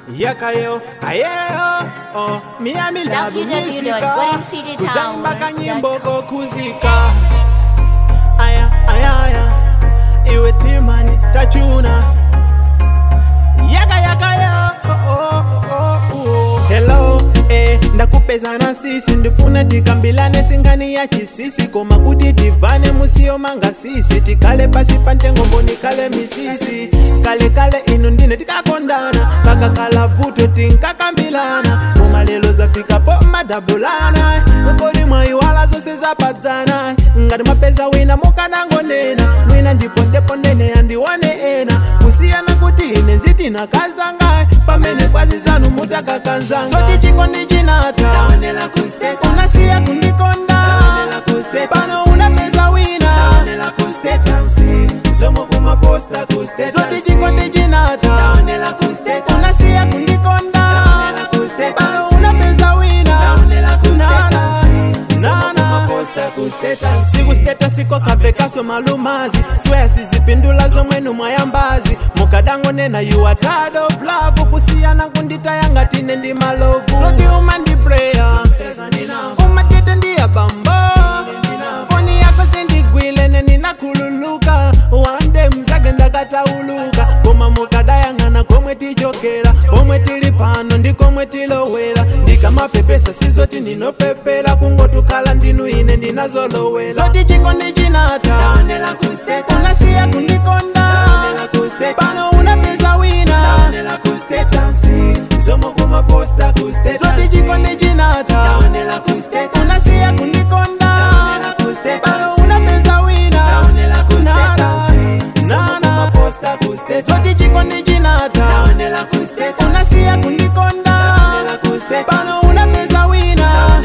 yakayo ayeyo oh, miami labu misika kuzamba kanyimbo kokuzika aya aya aya iwe timani tachuna yaka yakayo oh, oh, oh, oh. hello eh, ndakupezana sisi ndifuna tikambilane singani ya chisisi koma kuti tivane musiyo manga sisi tikale pasi pa ntengombo nikale misisi kale kale inu ndine tikakondana pakakala vuto tinkakambilana koma lelo zafikapo madabulana kodi mwayiwala zonse zapadzana ngati mapeza wina mukanangonena mwina ndipo ndepondene yandiwane ena kusiyana kuti ine zitinakazanga pamene kwazi zanu mutakakanzanga soti chikondi chinata unasiya kundikonda pano unapeza wina soti chikondi chinata unasiya kundikonda pano unapeza wina sikusteta siko kavekaso malumazi swea sizipindula zomwenu mwayambazi mukadangonena you are tired of love kusiyana kunditaya tine ndi malovu soti umandibreya umatete ndiya bambo foni yako sindigwile neninakhululuka wande mzake ndakatauluka koma mukadayang'ana komwe tichokera komwe tili pano ndi komwe tilowera ndikamapepesa sizoti ndinopepera kungotukhala ndinu ine ndinazolowera zoti chikondi chinata unasiya kundikonda pano unapeza wina zoti chikondi chinata unasiya kundikonda pano unapeza wina zoti chikondi chinata unasiya kundikonda pano unapeza wina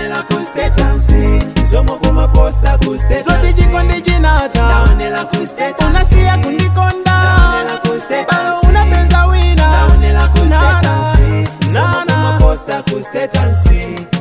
zoti chikondi chinata unasiya kundikonda pano unapeza wina Posta,